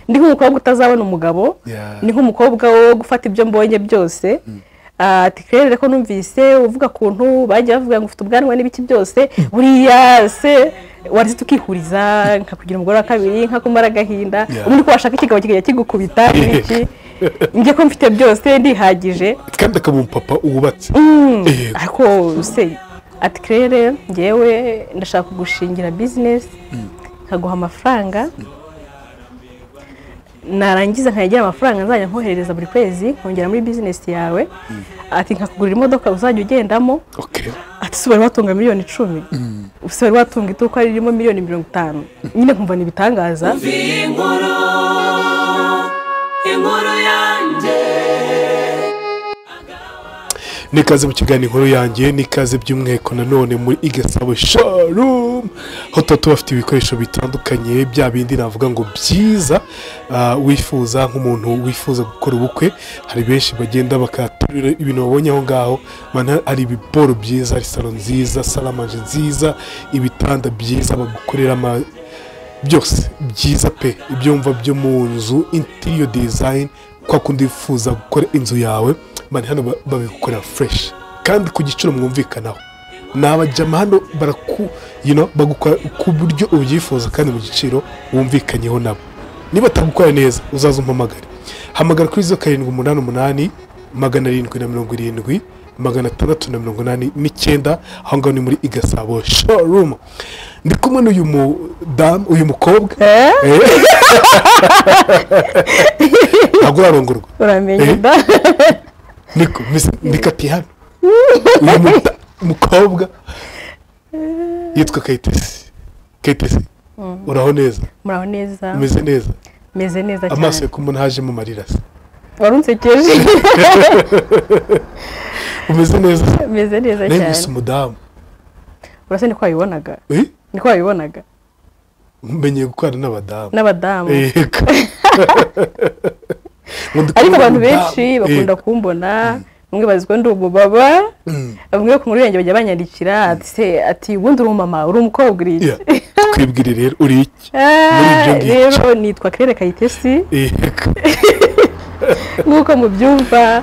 ndi nk'umukobwa utazabona umugabo Yeah. ni nk'umukobwa wo gufata ibyo mbonye byose ati kerere ko numvise uvuga kuntu bajya bavuga ngo ufite ubwanwa n'ibiki byose buriya se waretse tukihuriza nka kugira umugore wa kabiri nka kumara agahinda Yeah. ubundi ko washaka ikigabo kikajya kigukubita ibiki njye ko mfite byose ndihagije kandi akaba umupapa wubatse Eh, ariko se ati kerere ngewe ndashaka kugushingira bizinesi nkaguha amafaranga narangiza nkagira amafaranga nzajya nkoherereza buri kwezi nkongera muri bizinesi yawe ati nkakugurira imodoka uzajya ugendamo okay. ati si wari watunga miliyoni icumi si wari watunga iduka ririmo miliyoni mirongo itanu nyine nkumva ni ibitangaza Umviye inkuru inkuru yanjye ni ikaze mu kiganiro inkuru yanjye ni ikaze by'umweko nanone muri igasabo sharumu aho tuba tubafite ibikoresho bitandukanye bya bindi navuga ngo byiza ah, wifuza nk'umuntu wifuza gukora ubukwe hari benshi bagenda bakaturira ibintu babonye aho ngaho mana hari ibiporo byiza hari salo nziza salamanje nziza ibitanda byiza bagukorera ama byose byiza pe ibyumva byo mu nzu interiyo dizayini kwa kundi wifuza gukora inzu yawe bari hano ba- babigukorera fureshi kandi ku giciro mwumvikanaho ni abajyama hano baraku you know, bagukora ku buryo ubyifuza kandi mu giciro wumvikanyeho nabo niba batagukora neza uzaze umpamagare hamagara kuri zeru karindwi umunani umunani magana arindwi na mirongo irindwi magana atandatu na mirongo inani n'icyenda aho ngaho ni muri igasabo showroom ndi kumwe n'uyu mudamu uyu mukobwa Eh? Eh. ntabwo urarongorwa uramenye da niko mbese ndikatiye hano uyu muda- mukobwa yitwa kayitesi kayitesi uraho neza muraho neza umeze neza meze neza amaso cyane yo kumubona hajemo amarira se wari unsekeje umeze neza se meze neza nawe gusa cyane umudamu urasa niko wabibonaga Eh? niko wabibonaga menyeye gukorana n'abadamu n'abadamu Yego. Ngo ndi ariko kumwe abantu n'umudamu. benshi bakunda Eh, kumbona bamwe bazi ko ndi umubaba mm. bamwe ku murenge bajya banyandikira ati se ati ubundi uri umumama uri umukobwa uri iki Yeah. twibwire rero uri iki Muri Ah, ibyo ngibyo. rero nitwa kerere kayitesi Yego. nk'uko mubyumva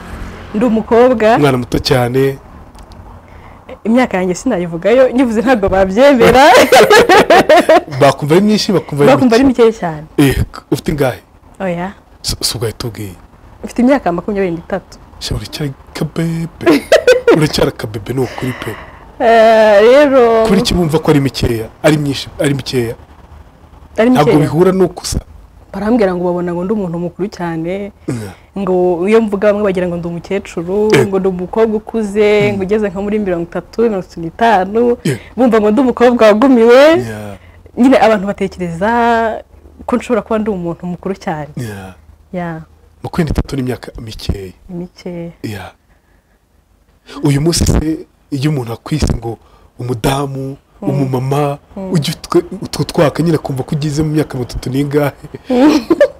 ndi umukobwa umwana muto cyane imyaka yanjye sinayivugayo nyivuze ntabwo babyemera bakumva ari myinshi bakumva ari bakumva ari mike. mikeya cyane Yego. ufite ingahe oya Si- si ugahita ubwiye mfite imyaka makumyabiri n'itatu sha uracyari kabebe uracyari akabebe ni ukuri pe Eh, rero kuri iki bumva ko ari mikeya ari myinshi ari mikeya ari ntabwo mikeya bihura n'ukusa barambwira ngo babona ngo ndi umuntu mukuru cyane Mm. ngo iyo mvuga bamwe bagira ngo ndi umukecuru Eh. ngo ndi umukobwa ukuze ngo ugeze nko muri mirongo itatu mirongo itatu n'itanu Yeah. bumva ngo ndi umukobwa wagumiwe Yeah. nyine abantu batekereza ko nshobora kuba ndi umuntu mukuru cyane Yeah. ya makumyabiri n'itatu n'imyaka mikeya ni mikeya Yeah. uyu munsi se iyo umuntu akwise ngo umudamu umumama ujye utwe- utwo twaka nyine akumva ko ugize mu myaka mitatu n'ingahe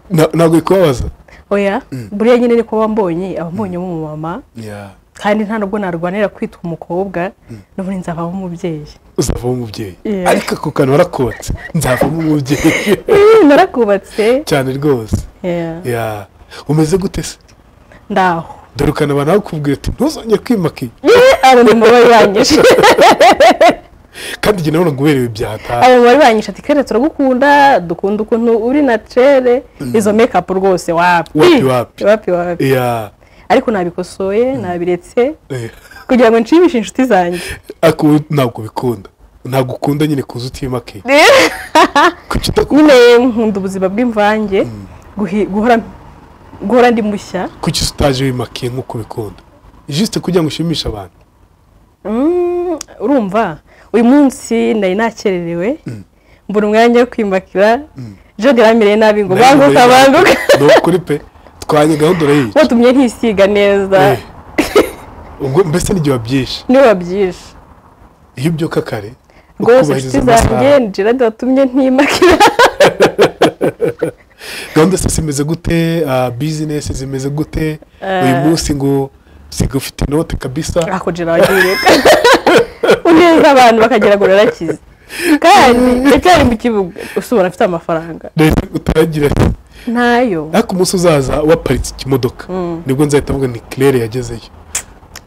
Na- ntabwo bikubabaza oya buriya nyine niko wambonye abambonye umumama Yeah. kandi nta nubwo narwanira kwitwa umukobwa n'ubundi nzavamo umubyeyi uzavamo umubyeyi Yeah. ariko ako kantu warakotse nzavamo umubyeyi narakubatse cyane rwose Yeah. Yeah. umeze gute se ndaho dore ukantu abantu bakubwira ati ntuzongere kwimaka iyi abantu bari banyishe kandi igihe nabona ngo uberewe byataha abantu bari banyishe ati kare turagukunda dukunda ukuntu uri naturere izo mekapu rwose wapi Wapi, wapi. wapi wapi Yeah. ariko nabikosoye nabiretse Eh. kugira ngo nshimishe inshuti zanjye ariko wowe ntabwo bikunda ntabwo ukunda nyine kuza utimaka iyi kuki utakunda nyine nkunda ubuzima bw'imvange guhi- guhora guhora ndi mushya kuki utaje wimaka iyi nk'uko ubikunda jisite kugira ngo ushimishe abantu Mm, urumva uyu munsi nari nakererewe mbona umwanya wo kwimakira jodi yamireye nabi ngo banguka banguka ni ukuri pe twanye gahunda urayica watumye ntisiga neza Eh. ubwo mbese n'igihe wabyishe niyo babyishe iyo ubyuka kare rwose ukubahiriza inshuti amasaha. zanjye ni gerard watumye ntimakira gahunda se zimeze gute ah, bizinesi zimeze gute uyu munsi ngo siga ufite inote kabisa ako gerard yireka uneza abantu bakagira ngo urarakize kandi ndacyari mu kibuga usobora afite amafaranga leta utangira ntayo ariko umunsi uzaza waparitse ikimodoka nibwo nzahita mvuga nti kirere yagezeyo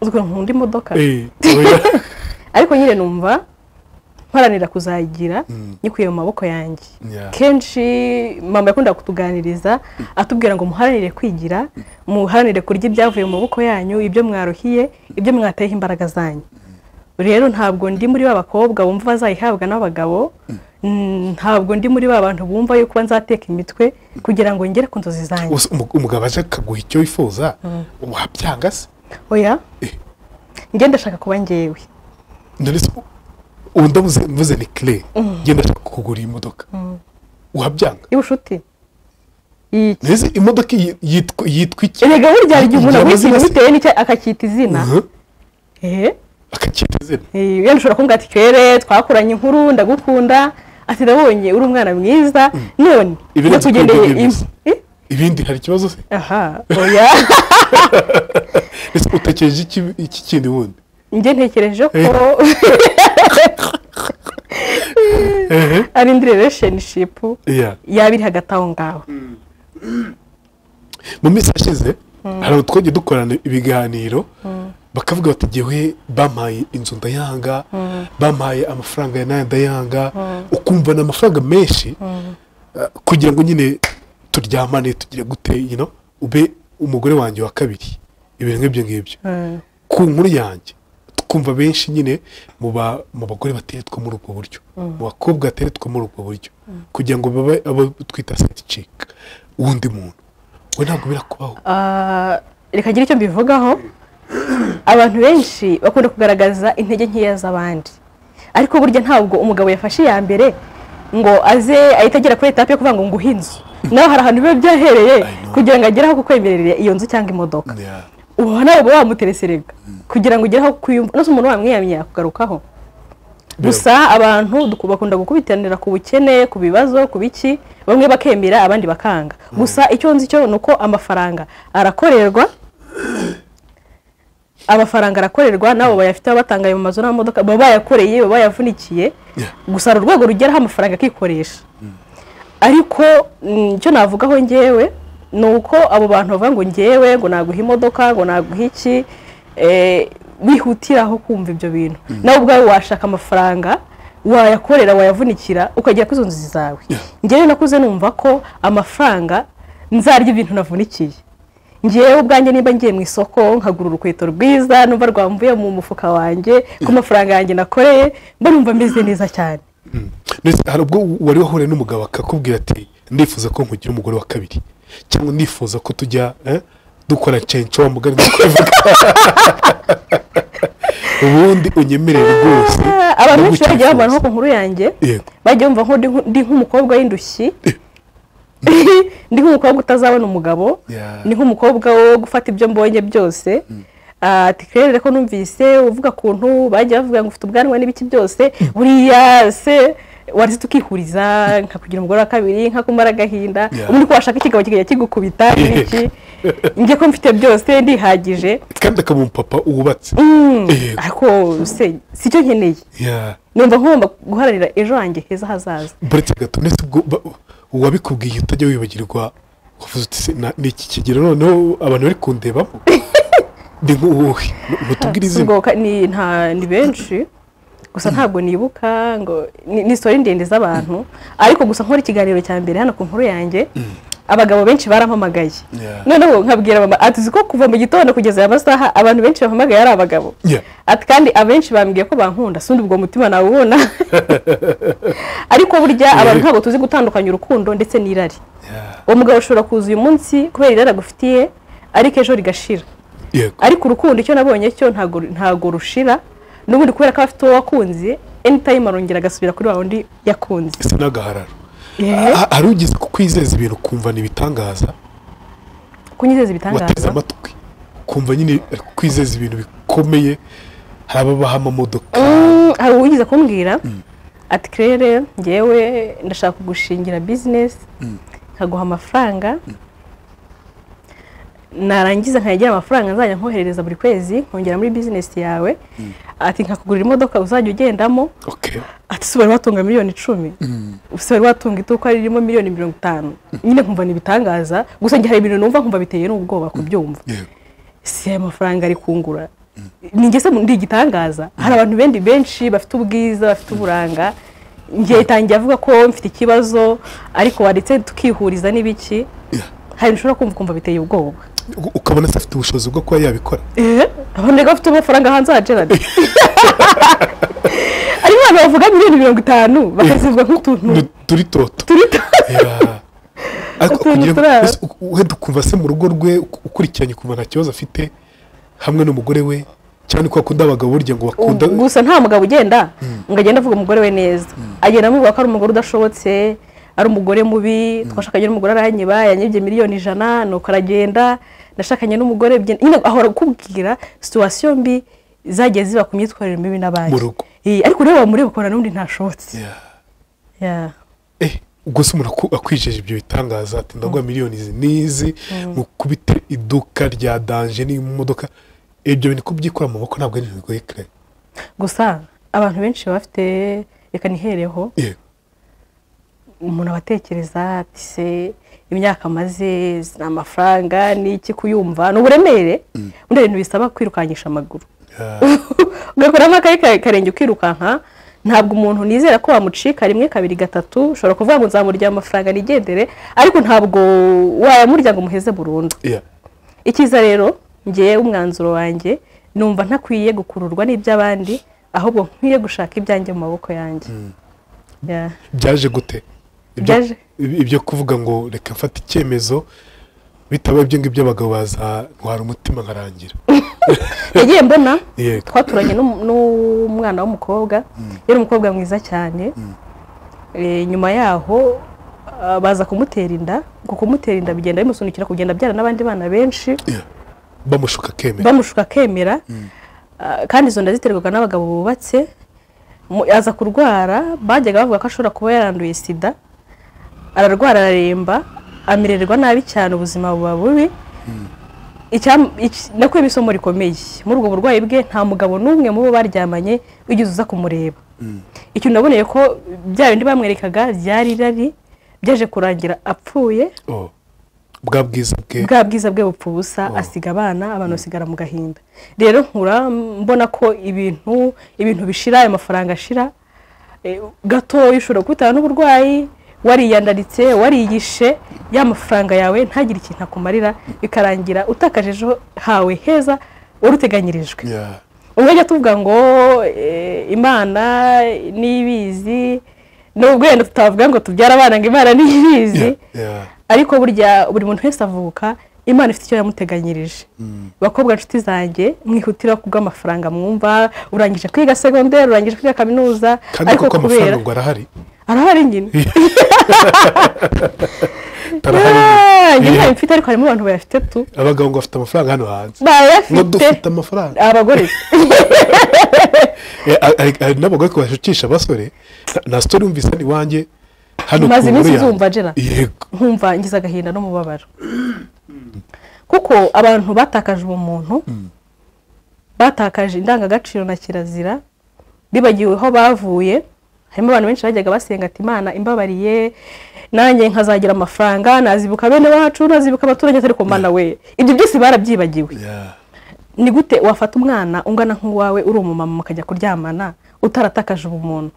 uzwi nkunda imodoka Eh, oya. ariko nyine numva mparanira kuzayigira nyikuye mu maboko yanjye Yeah. kenshi mama yakunda kutuganiriza atubwira ngo muharanire kwigira muharanire kurya ibyavuye mu maboko yanyu ibyo mwaruhiye ibyo mwateyeho imbaraga zanyu rero ntabwo ndi muri ba bakobwa bumva bazayihabwa n'abagabo Mm, ntabwo ndi muri ba bantu bumva yuko nzateka imitwe kugira ngo ngere ku nzozi zanyu Ubu se umu- umugabo aje akaguha icyo wifuza wabyanga se oya Eh. njye ndashaka kuba ngewe none se ubu ndavuze mvuze ni kirere ngenda ashaka kugura iyi modoka wabyanga y'ubushuti Iki. mbese imodoka iyi yitwa yitwa iki erega burya hari igihe umuntu aguha Igihe amaze ikintu iminsi- bitewe n'icyo akacyita izina Mhm. ehe akacyita izina Eh, wenda ushobora kumbwira ati kirere twakoranye inkuru ndagukunda ati ndabonye uri umwana mwiza none Ibirenze ndakugendeye urukundo im- Eh, ibindi hari ikibazo se aha oya ese utekereje iki iki kindi wundi njye ntekereje ko ehe ari indi relationship iya yaba iri hagati aho ngaho mu minsi yashize hari abantu twagiye dukorana ibiganiro bakavuga bati ngewe bampaye inzu ndayanga bampaye amafaranga ya nayo ndayanga ukumva ni amafaranga menshi eh, kugira ngo nyine turyamane tugire gute you know, ube umugore wanjye wa kabiri ibintu nk'ibyo ngibyo Mm. ku nkuru yanjye tukumva benshi nyine mu ba- mu bagore bateretwa muri ubwo buryo mu bakobwa bateretwa muri ubwo buryo kugira ngo babe abo twita seticika w'undi muntu we ntabwo birakubaho Ah, reka ngire icyo mbivugaho abantu benshi bakunda kugaragaza intege nkeya z'abandi ariko burya ntabwo umugabo yafashe iya mbere ngo aze ahita agera kuri etape yo kuvuga ngo nguhe inzu nawe hari ahantu biba byahereye know. kugira ngo agere aho kukwemerera iyo nzu cyangwa imodoka Yeah. uba nawe uba wamutereserega kugira ngo ugere aho kwiyumva nose umuntu wamwiyamya kugarukaho gusa abantu duku- bakunda gukubitiranira ku bukene ku bibazo ku biki bamwe bakemera abandi bakanga gusa icyo nzi cyo ni uko amafaranga arakorerwa amafaranga arakorerwa nabo bayafite baba batangaye mu mazu n'amamodoka baba bayakoreye baba bayavunikiye Yeah. gusa hari urwego rugeraho amafaranga akikoresha ariko mm, icyo navugaho ngewe ni uko abo bantu bavuga ngo ngewe ngo naguha imodoka ngo naguha iki eh, bihutiraho kumva ibyo bintu nawe ubwawe washaka amafaranga wayakorera wayavunikira ukagera kuri izo nzozi zawe ngewe nakuze numva ko amafaranga nzarya ibintu navunikiye ngewe ubwanjye nimba ngiye mu isoko nkagura urukweto rwiza numva rwamvuye mu mufuka wanjye ku mafaranga yanjye nakoreye mba numva meze neza cyane ndetse hari ubwo wari wahuye n'umugabo akakubwira ati ndifuza ko nkugira umugore wa kabiri cyangwa ndifuza ko tujya eh, dukora cenco wa mugani nko kubivuga ubundi unyemerere rwose Ah, abantu benshi ndagukwifuza. bagiye bambara nko ku nkuru yanjye Yego. bagiye bumva nko ndi nk- ndi nk'umukobwa w'indushyi ndi nk'umukobwa utazabona umugabo Yeah. ni nk'umukobwa wo gufata ibyo mbonye byose Ah, ati kirere ko numvise uvuga kuntu bagiye bavuga ngo ufite ubwanwa n'ibiki byose buriya se wari tukihuriza nka kugira umugore wa kabiri nka kumara agahinda Yeah. ubundi ko washaka ikigabo kikajya kigukubita n'iki njye ko mfite byose ndihagije kandi akaba umupapa wubatse Yego. ariko se si cyo nkeneye Yeah. numva ngomba guharanira ejo hanjye heza hazaza buretse gato ndetse ubwo ba- uwabikubwiye utajya wibagirwa wavuze uti se na- ni iki kigero noneho abantu bari kundebamo ni nk'uwuhe mutubwire izina ubwo ka- ni nta ni benshi gusa ntabwo nibuka ngo ni ni story ndende z'abantu ariko gusa nkora ikiganiro cya mbere hano ku nkuru yanjye abagabo benshi barampamagaye Yeah. noneho nkabwira mama ati uzi ko kuva mu gitondo kugeza aya masaha abantu benshi bampamagaye ari abagabo Yeah. ati kandi abenshi bambwiye ko bankunda sindi ubwo mutima nawubona ariko burya abantu ntabwo tuzi gutandukanya urukundo ndetse n'irari Yeah. uwo mugabo ushobora kuza uyu munsi kubera irari agufitiye ariko ejo rigashira yego ariko urukundo icyo nabonye cyo ntago ntago rushira n'ubundi kubera ko aba afite uwo wakunze anytime arongera agasubira kuri wa wundi yakunze ese n'agahararo Yeah. Ha- hari ugeze ku kwizeza ibintu kumva ni ibitangaza kunyizeza wateze ibitangaza amatwi kumva nyine ari kwizeza ibintu bikomeye hari ababaha amamodoka Mm, hari uwigize kumbwira ati kirere ngewe ndashaka kugushingira bizinesi nkaguha amafaranga narangiza nkagira amafaranga nzajya nkoherereza buri kwezi nkongera muri bizinesi yawe ati nkakugurira imodoka uzajya ugendamo okay. Ati, ati ''ese wari watunga miliyoni icumi'' ''ese wari watunga iduka ririmo miliyoni mirongo itanu'' nyine nkumva ni ibitangaza gusa njye hari ibintu numva nkumva biteye n'ubwoba kubyumva yego si aya mafaranga ari kungura ni njye se ndi igitangaza hari abantu benshi benshi bafite ubwiza bafite uburanga njye itangiye avuga ko mfite ikibazo ariko wanditse tukihuriza n'ibiki hari ibintu ushobora kumva ukumva biteye ubwoba U- ukabona se afite ubushobozi bwo kuba yabikora eee abandi bafite amafaranga hanze ha gerard ari abantu bavuga miliyoni mirongo itanu bakazivuga nk'utuntu Du- turi toto turita Yeah. ariko Utuntu kugira ngo turara. mbese u- wenda ukumva se mu rugo rwe uk- ukurikiranye ukumva nta kibazo afite hamwe n'umugore we cyane ko bakunda abagabo burya ngo bakunda gusa nta mugabo ugenda ngo agende avuga umugore we neza agenda amuvuga ko ari umugore udashobotse ari umugore mubi twashakanye n'umugore aranyiba yanyibye miliyoni ijana nuko aragenda nashakanye n'umugore bye- nyine ahora akubwira situwasiyo mbi zagiye ziba ku myitwarire mibi n'abandi Mu rugo. Eh, ariko ureba wamureba ukabona n'undi ntashobotse Yeah. Yeah. Eh, ubwo se umuntu aku- akwijeje ibyo bitangaza ati ndagura miliyoni izi n'izi mukubite iduka rya danje n'imodoka ibyo bintu kubyikora mu maboko ntabwo ari ibintu bigoye kare gusa abantu benshi baba bafite reka nihereho yego umuntu aba atekereza ati se imyaka amaze ni amafaranga ni iki kuyumva ni uburemere undi hari ibintu bisaba kwirukankisha amaguru Yeah. ugakoramo akayi ka- karenge ukirukanka ntabwo umuntu nizera ko wamucika rimwe kabiri gatatu ushobora kuvuga ngo nzamurya amafaranga nigendere ariko ntabwo wayamurya ngo umuheze burundu Yeah. icyiza rero ngewe umwanzuro wanjye numva ntakwiye gukururwa n'iby'abandi ahubwo nkwiye gushaka ibyanjye mu maboko yanjye Yeah. byaje gute Ibyo- Byaje. ibi- ibyo kuvuga ngo reka mfate icyemezo bitaba ibyo ngibyo abagabo bazantwara umutima nkarangira yagiye mbona Yego. twaturanye n'um- n'umwana w'umukobwa yari umukobwa mwiza cyane Eh, nyuma yaho ah, baza kumutera inda ku kumutera inda bigenda bimusunikira kugenda abyara n'abandi bana benshi Yeah. bamushuka akemera bamushuka akemera Ah, kandi izo nda ziterwaga n'abagabo bubatse Mu- aza kurwara bajyaga bavuga ko ashobora kuba yaranduye sida ararwara araremba amererwa nabi cyane ubuzima buba bubi Icyam- iki- nakuye ibisomo rikomeye muri ubwo burwayi bwe nta mugabo n'umwe mu bo baryamanye wigeze uza kumureba icyo naboneye ko bya bindi bamwerekaga ryari irari byaje kurangira apfuye Oh. bwa bwiza bwe bwa bwiza bwe bupfa ubusa asiga abana abantu basigara mu gahinda rero nkura mbona ko ibintu ibintu bishira ayo mafaranga ashira eh, gatoya ushobora kubitanga n'uburwayi wariyandaritse wariyishe ya mafaranga yawe ntagire ikintu akumarira bikarangira utakaje ejo hawe heza wari uteganyirijwe Yeah. umwe ajya tuvuga ngo eh, imana n'ibizi nubwo wenda tutavuga ngo tubyara abana ngo imana n'ibizi Yeah. Yeah. ariko burya buri muntu wese avuka imana ifite icyo yamuteganyirije bakobwa nshuti zanjye mwihutira kubw'amafaranga mwumva urangije kwiga segonderi urangije kwiga kaminuza kandi ariko kuko kubera amafaranga ngo arahari arahari nyine arahari Ah, njye Yeah. ntayo mfite ariko harimo abantu bayafite tu abagabo ngo bafite amafaranga hano hanze ngo bayafite dufite amafaranga abagore Eh, hari- hari- hari n'abagore ko bashukisha abasore na- na sitori yumvise hano iwanjye hano Maze ku iminsi nkuru yanjye. uzumva, Gerard. yego nkumva ngize agahinda n'umubabaro kuko abantu batakaje ubumuntu batakaje indangagaciro na kirazira bibagiwe aho bavuye harimo abantu benshi bajyaga basenga ati imana imbabariye nanjye nkazagira amafaranga nazibuka bene wacu nazibuka abaturage ariko mana we ibyo byose barabyibagiwe Yeah. ni gute wafata umwana ungana nk'uwawe uri umumama mukajya kuryamana utaratakaje ubumuntu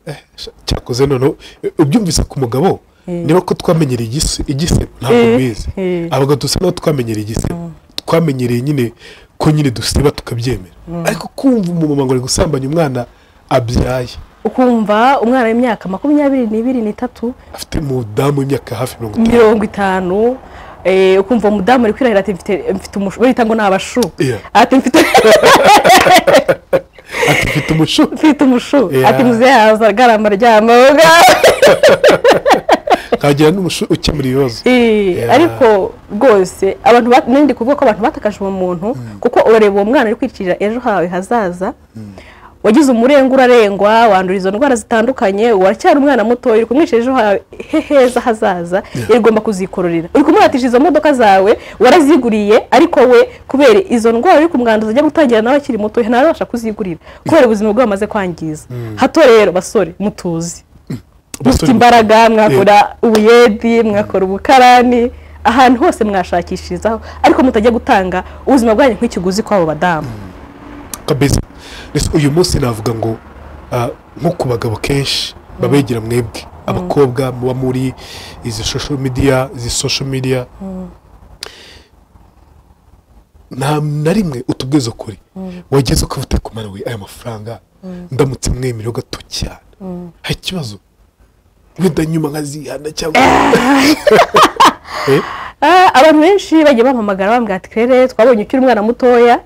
Eh, sha- cyakoze noneho eh, ubyumvise ku mugabo niba ko twamenyereye igise igise ntabwo Eh, mbizi eh. abagabo dusa naho twamenyereye igise twamenyereye nyine ko nyine dusiba tukabyemera ariko kumva umumama ngo ari gusambanya umwana abyaye ukumva umwana w'imyaka makumyabiri n'ibiri n'itatu afite umudamu w'imyaka hafi mirongo itanu mirongo itanu eh, ukumva umudamu ari kwirahira ati mfite mfite umushu barita ngo ni abashu Yeah. ati mfite ati mfite umuco mfite umushu Yeah. ati muzehe yaza agarama aryama nkagira n'umuco ukemura ibibazo Eh, Yeah. ariko rwose abantu ba- nindi kuvuga ko abantu batakaje uwo muntu kuko urareba uwo mwana uri kwicirira ejo hawe hazaza wagize umurengwa urarengwa wandura izo ndwara zitandukanye uracyari umwana muto uri kumwishyira ejo ha- he- heza hazaza yari ugomba kuzikororera uri kumuhatisha izo modoka zawe waraziguriye ariko we kubera izo ndwara uri kumwanduza ajya gutangira nawe akiri muto ntarabasha kuzigurira kubera ubuzima bwe bamaze kwangiza hato rero basore mutuzi mufite imbaraga mwakora ubuyedi mwakora ubukarani ahantu hose mwashakishirizaho ariko mutajya gutanga ubuzima bwanyu nk'ikiguzi kw'abo badamu kabeza Mbese uyu munsi navuga ngo ah, nko ku bagabo kenshi babegera mwebwe abakobwa muba muri izi social media izi social media nta na rimwe utubwiza ukuri wageze ukavuga ku mwana we aya mafaranga ndamutse mwemerewe gato cyane hari ikibazo wenda nyuma nkazihana cyangwa Eh? Ah, abantu benshi bagiye bampamagara bambwira ati kere twabonye ukiri umwana mutoya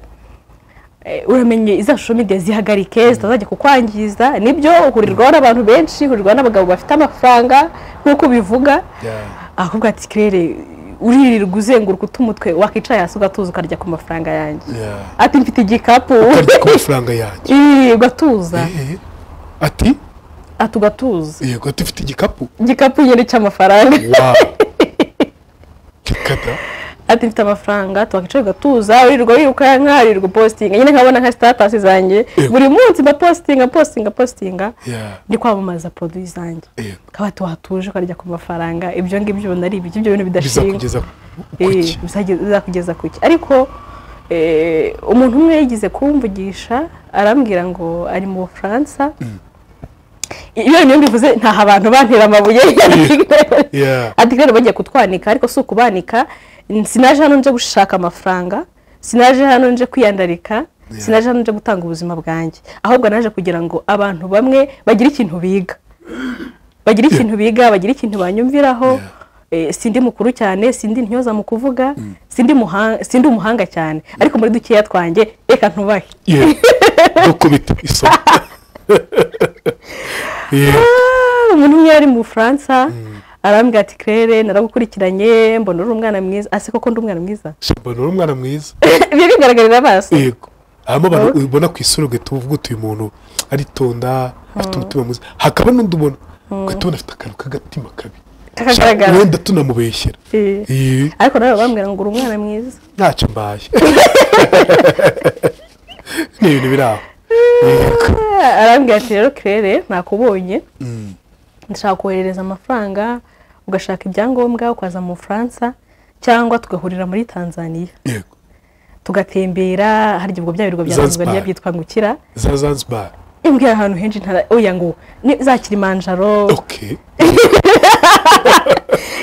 Eh, uramenye iza social media zihagarike zitazajya kukwangiza nibyo uhurirwaho n'abantu benshi uhurirwaho n'abagabo bafite amafaranga nk'uko ubivuga Yeah. ahubwo ati kirere uririrwa uzenguruka utumutwe wakicara hasi ugatuza ukarya ku mafaranga yanjye Yeah. ati mfite igikapu ukarya ku mafaranga yanjye Ii, ugatuza Eh, ati ati ugatuza yego ati ufite igikapu igikapu nyine cy'amafaranga wawu kikata ati mfite amafaranga twakicara ugatuza wirirwa wirukanka wirirwa upositinga nyine nkabona nka sitatasi zanjye Yego. buri munsi mba positinga positinga positinga Yeah. ndi kwamamaza poroduwi zanjye Yego. ukaba ati watuje ukarya ku mafaranga ibyo ngibyo ubona ari ibiki ibyo bintu bidashinga bizakugeza Eh, kuki bizaje- bizakugeza kuki ariko eh, umuntu umwe yigize kumvugisha arambwira ngo ari mu bufaransa iyo niyo mbivuze ntaho abantu bantera amabuye Yeah. ati rero bagiye kutwanika ariko si ukubanika sinaje hano nje gushaka amafaranga sinaje hano nje kwiyandarika sinaje hano nje gutanga ubuzima bwanjye ahubwo naje kugira ngo abantu bamwe bagire ikintu biga bagira ikintu biga bagira ikintu banyumviraho Eh, sindi mukuru cyane sindi intyoza mu kuvuga sindi muha- sindi umuhanga cyane ariko muri dukeya twanjye reka ntubahe Yeah. gukubita isoko Yeah. Ah, umuntu umwe yari mu bufaransa arambwira ati kirere naragukurikiranye mbona uri umwana mwiza ase koko ndi umwana mwiza Shabana uri umwana mwiza ibyo bigaragarira amaso yego harimo abantu Oh. ubona ku isura ugahita uvuga uti uyu muntu aritonda afite umutima mwiza hakaba n'undi ubona ugahita ubona afite akantu k'agatima kabi Kakagaragara. Sha- wenda tunamubeshyera Eh. Eh, ariko nawe bambwira ngo uri umwana mwiza ntacyo mbaye ni ibintu biri aho Yego. Ah, arambwira ati rero kirere nakubonye ndashaka koherereza amafaranga ugashaka ibyangombwa ukaza mu bufaransa cyangwa tugahurira muri tanzania yego tugatembera harya ubwo bya birwa bya Zanzibar. Zanzibar byitwa ngukira za zanzibar imbwira ahantu henshi ntara oya ngo ni za kilimanjaro okay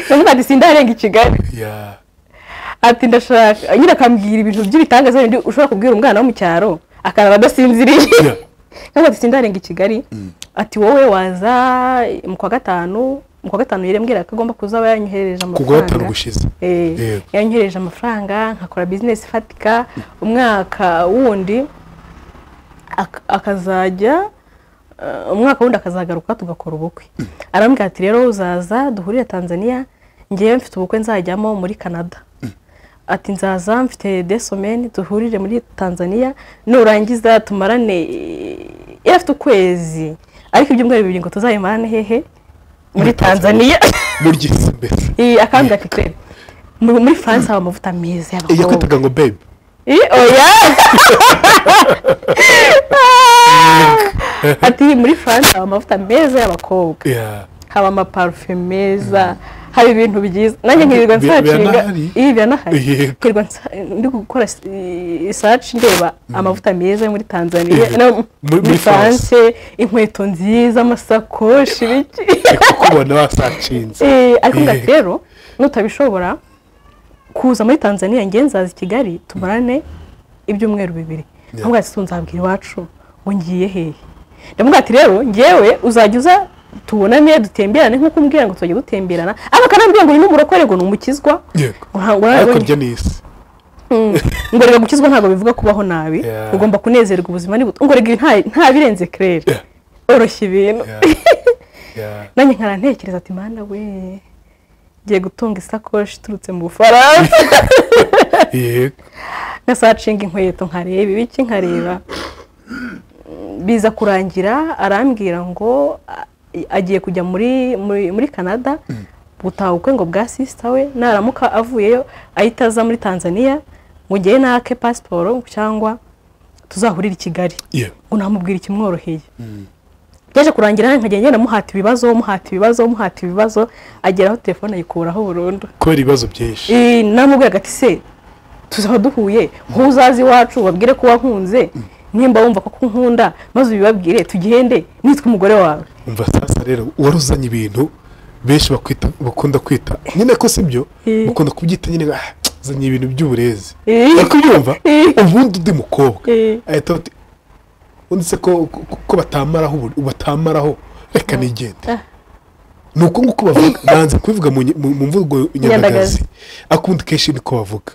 ndavuga ati sindarenga i kigali yeah ati ndashaka nyine akambwira ibintu by'ibitangaza bindi ushobora kubwira umwana wo mu cyaro akarara adasinziriye Yeah. ntabwo ati sindarenga i kigali ati wowe waza mu kwa gatanu mu kwa gatanu yarembwira ko agomba kuza aba yanyoherereje ku bwa gatanu amafaranga gushize Eh, Yego. yanyohereje amafaranga nkakora bizinesi ifatika umwaka wundi ak- akazajya eh, umwaka wundi akazagaruka tugakora ubukwe arambwira ati rero uzaza duhurire tanzania ngewe mfite ubukwe nzajyamo muri canada ati nzaza mfite desomeni duhurire muri tanzania nurangiza tumarane eh, yari afite ukwezi ariko ibyumweru bibiri ngo tuzayimarane hehe muri tanzania muryise mbese iyi akambwira ati kure mu- muri france haba amavuta meza y'abakobwa yakwitaga ngo babe Ih, oya ati muri france haba amavuta meza y'abakobwa Yeah. haba amaparufe meza haba ibintu byiza nanjye nkirirwa Bi- bi- nsachinga biranahari? ibi biranahari Yego. nkirirwa nsa- ndi gukora isaci ndeba amavuta meza yo muri tanzania Yego. no, Muri- muri muri France. france inkweto nziza amasakoshi biki reka kubona basacinze Eh, ariko Eh. ngati rero nutabishobora kuza muri tanzania ngewe nzaza i kigali tumarane ibyumweru bibiri ntabwo ati tunzabwira iwacu ngo ngiye hehe ndavuga ati rero ngewe uzajya uza tubonane dutemberane nk'uko umbwira ngo tuzajya dutemberana ariko akanambwira ngo uyu ni umurokore ngo ni umukizwa yego Ngo nta- ngo nta- ariko rya n'isi ngo rega gukizwa ntabwo bivuga kubaho nabi Yeah. ugomba kunezerwa ubuzima ni buto ngo rega nta- nta birenze kirere Yeah. oroshya ibintu Yeah. Yeah. nanjye nkara ntekereza ati mana we ngiye gutunga isakoshi iturutse mu bufaransa yego nkasacinga inkweto nkareba ibiki nkareba Mm, biza kurangira arambwira ngo a- agiye kujya muri muri muri canada gutaha ubukwe ngo bwa sisita we naramuka avuyeyo ahita aza muri tanzania ngo ngewe nake pasiporo cyangwa tuzahurire i kigali yeah. ngo namubwira ikimworoheye byaje kurangira nkagenda ngenda muhata ibibazo muhata ibibazo muhata ibibazo ageraho telefone ayikuraho burundu kubera ibibazo byinshi Eh, namubwiraga ati se tuzaba duhuye wowe uzaze iwacu babwire ko wankunze nimba wumva ko nkunda maze ubibabwire tugende nitwe umugore wawe umva sasa rero wari uzanye ibintu benshi bakwita bakunda kwita nyine ko si byo Eh. bakunda kubyita nyine ah, zanye ibintu by'uburezi Eh. ariko ubyumva Eh. ubundi undi mukobwa Eh. ahita ati undi se ko ko- ko batamaraho ubu- batamaraho reka nigende Ah. ni uko nguko bavuga banze kubivuga mu nyi- mu- mu mvugo nyandagazi Nyandagazi. akundi kenshi niko bavuga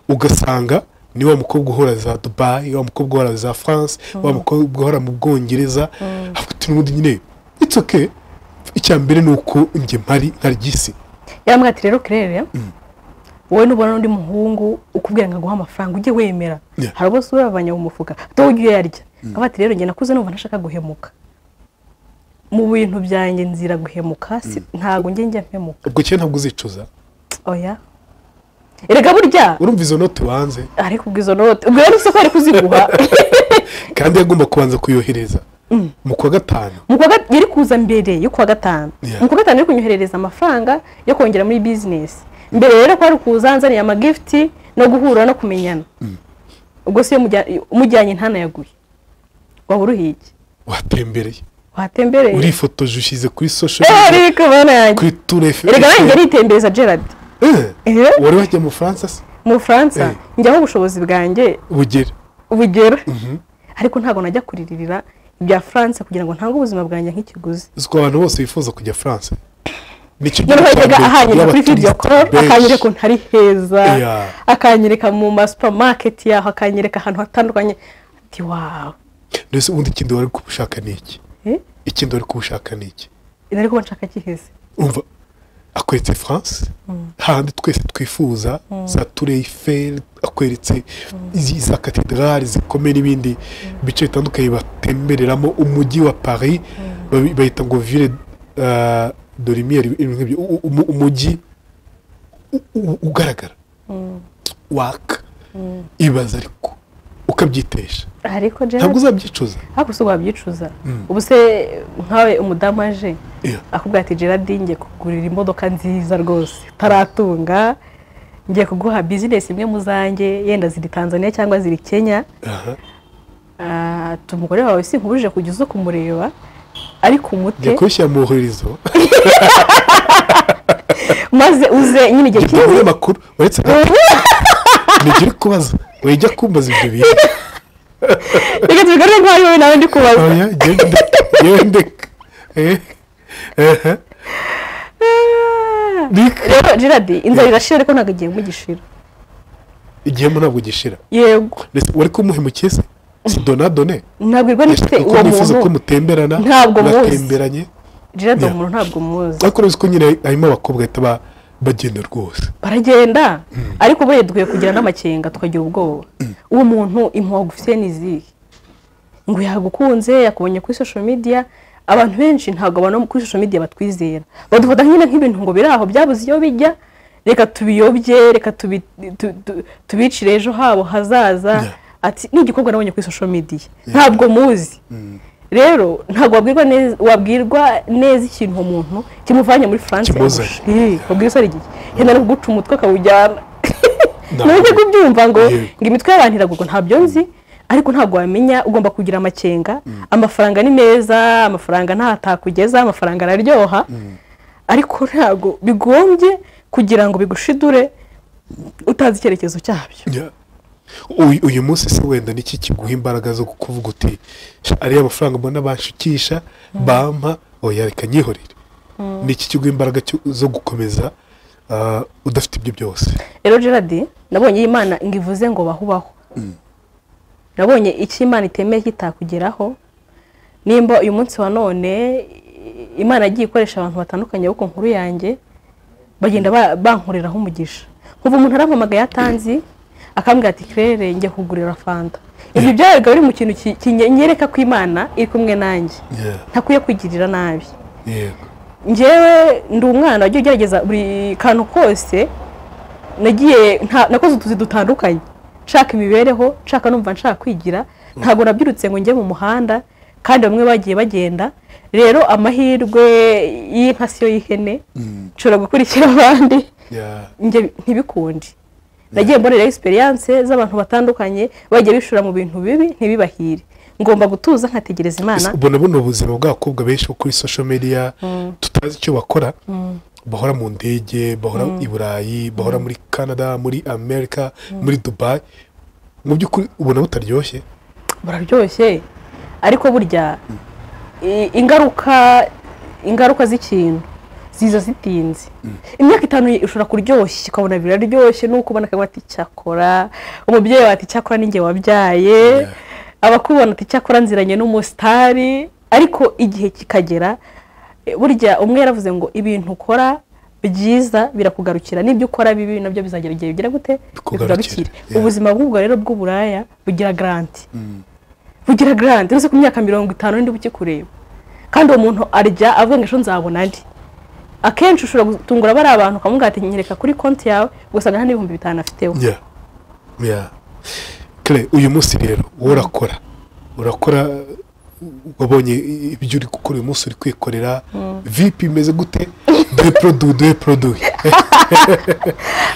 ugasanga ni wa mukobwa uhora za dubayi wa mukobwa uhora za france wa mukobwa uhora mu bwongereza afite n'ubundi nyine it's okay icya mbere ni uko njye mpari ntaryisi yaramubwira ati rero kirere wowe nubona undi muhungu ukubwira ngo aguhe amafaranga ujye wemera Yeah. hari abo uravanye mu mufuka dore ujye uyarya avuga ati rero njye nakuze numva ntashaka guhemuka mu bintu byanjye nzira guhemuka si- ntabwo njye njya mpemuka ubwo cyane ntabwo uzicuza oya erega burya urumva izo note wanze ariko ubwo izo note ubwo rero isoko ari kuziguha kandi yagomba kubanza kuyohereza mu kwa gatanu Mu kwa gat- yari kuza mbere yo kuwa gatanu Yeah. mu kwa gatanu yari kunyoherereza amafaranga yo kongera muri bizinesi mbere rero kwari kuza nzaniye amagifuti no guhura no kumenyana ubwo se iyo mujya- umujyanye ntanayaguye waba uruhiye iki? watembereye watembereye urifotoje ushyize kuri social Eh, media, ariko bana yanjye kuri tour Eiffel. erega nanjye aritembereza gerard Eh, Eh, wari wajya mu france se mu bufaransa Eh. njyaho ubushobozi bwanjye bugera bugera ariko ntabwo najya kuriririra ibya france kugira ngo ntange ubuzima bwanjye nk'ikiguzi uziko abantu bose bifuza kujya france nicyo noneho yajyaga ahanyura kuri y'abaturiste video call benshi. akanyereka ukuntu ari heza Yeah. akanyereka mu ma supermarket yaho akanyereka ahantu hatandukanye ati wawe mbese ubundi ikindi wari kubushaka ni iki Eh? ikindi wari kubushaka ni iki nari kuba nshaka giheze umva akweretse france hahandi twese twifuza za tour Eiffel akweretse izi- za katedrali zikomeye n'ibindi bice bitandukanye batembereramo umujyi wa paris babi- bayita ngo ville ah, de lumière ibintu nk'ibyo U- u- umu- umujyi u- u- ugaragara waka ibaza ariko ukabyitesha ariko ntabwo Gerard uzabyicuza ariko si wabyicuza ubu se nkawe umudamu aje Yeah. akubwira ati Gerard ngiye kugurira imodoka nziza rwose utaratunga ngiye kuguha bizinesi imwe mu zanjye yenda ziri tanzania cyangwa ziri kenya Aha. Ah, ati umugore wawe si nkubujije kujya uza kumureba ariko umute ngiye kubishyira mu ihurizo maze uze nyine igihe gitanga kinini umunyamakuru uretse ntigire kubaza wajya kumbaza ibyo bintu reka tubigarure ko ari wowe nawe ndi kubaza oya genda genda Eh, eh, Ah. Nick. rero gerard inzara irashira ariko ntabwo igihe mugishira igihembo ntabwo gishira yego Mbese wari kumuhemukiye se si donadone ntabwo irwa n'ifite yashaka ko uwo mwifuza ko muntu mutemberana Ntabwo muzi. mutemberanye gerard uwo Yeah. muntu ntabwo muzi ariko urabona ko nyine harimo abakobwa bahita ba- bagenda rwose baragenda ariko bo duhuye kugira n'amakenga tukagira ubwoba uwo muntu impuha gufite ni izihe ngo yagukunze yakubonye kuri social media abantu benshi ntabwo abantu kuri social media batwizera badufata nyine nk'ibintu ngo biri aho byabuze iyo bijya reka tubiyobye reka tubi- tu- tu- tubicire ejo habo hazaza Yeah. ati ni igikorwa nabonye kuri social media ntabwo muzi rero ntabwo wabwirwa neza wabwirwa neza ikintu uwo muntu kimuvanye muri France Kimuzanye. Eh, wabwira isore igihe yenda no kuguca umutwe akawujyana nawe ujye kubyumva ngo Yego. ngo imitwe y'abantu iragurwa ntabyo nzi ariko ntabwo wamenya ugomba kugira amakenga amafaranga ni meza amafaranga ntatakugeza amafaranga araryoha ariko ntabwo bigombye kugira ngo bigushidure utazi icyerekezo cyabyo Yeah. Uyu- uyu munsi se wenda niki kiguha imbaraga zo kuvuga uti "Sha, ariya amafaranga mbona banshukisha bampa oya reka nyihorere niki kiguha imbaraga cyo- zo gukomeza ah, udafite ibyo byose rero gerard nabonye iyi mana ngo ivuze ngo bahubaho nabonye icyo imana itemeye kitakugeraho nimba uyu munsi wa none i- imana yagiye ikoresha abantu batandukanye bo ku nkuru yanjye bagenda ba- bankoreraho umugisha nkuva umuntu arampamagaye atanzi akambwira ati kirere njya kugurira fanta ibyo byabaye bikaba biri mu kintu ki- kinyereka ko imana iri kumwe nanjye Yeah, ntakwiye kwigirira nabi yego njyewe ndi umwana wajya ugerageza buri kantu kose nagiye nta- nakoze utuzi dutandukanye nshaka imibereho nshaka numva nshaka kwigira ntabwo nabyirutse ngo njye mu muhanda kandi bamwe bagiye bagenda rero amahirwe y'inka siyo y'ihene nshobora gukurikira abandi yeah, njye ntibikunde nagiye mbonera egisperiyanse z'abantu batandukanye bagiye bishora mu bintu bibi ntibibahire ngomba gutuza nkategereza imana Ese ubona buno buzima bw'abakobwa benshi bo kuri social media tutazi icyo bakora bahora mu ndege bahora i burayi bahora muri canada muri amerika muri dubai mu by'ukuri ubona butaryoshye buraryoshye ariko burya i- ingaruka ingaruka z'ikintu ziza zitinze imyaka itanu ishobora kuryoshya ukabona biraryoshye nuko ubona akaguha ati cyakora umubyeyi wawe ati cyakora ninjye wabyaye abakubona ati cyakora nziranye n'umusitari ariko igihe kikagera e, burya umwe yaravuze ngo ibintu ukora byiza birakugarukira n'ibyo ukora bibi nabyo bizagera igihe bigira gute Bikugarukire. bikugarukire Yeah. ubuzima bw'ubwo rero bw'uburaya bugira garanti bugira garanti uretse ku myaka mirongo itanu n'indi ukikureba kandi uwo muntu arya avuga ngo ejo nzabona andi akenshi ushobora gutungura bariya bantu ukamubwira ati nyereka kuri konti yawe ugasanga nta n'ibihumbi bitanu afiteho Yeah. Yeah. Kare, uyu munsi rero wowe urakora urakora wabonye ibyo uri gukora uyu munsi uri kwikorera vipi imeze gute dore produit dore produit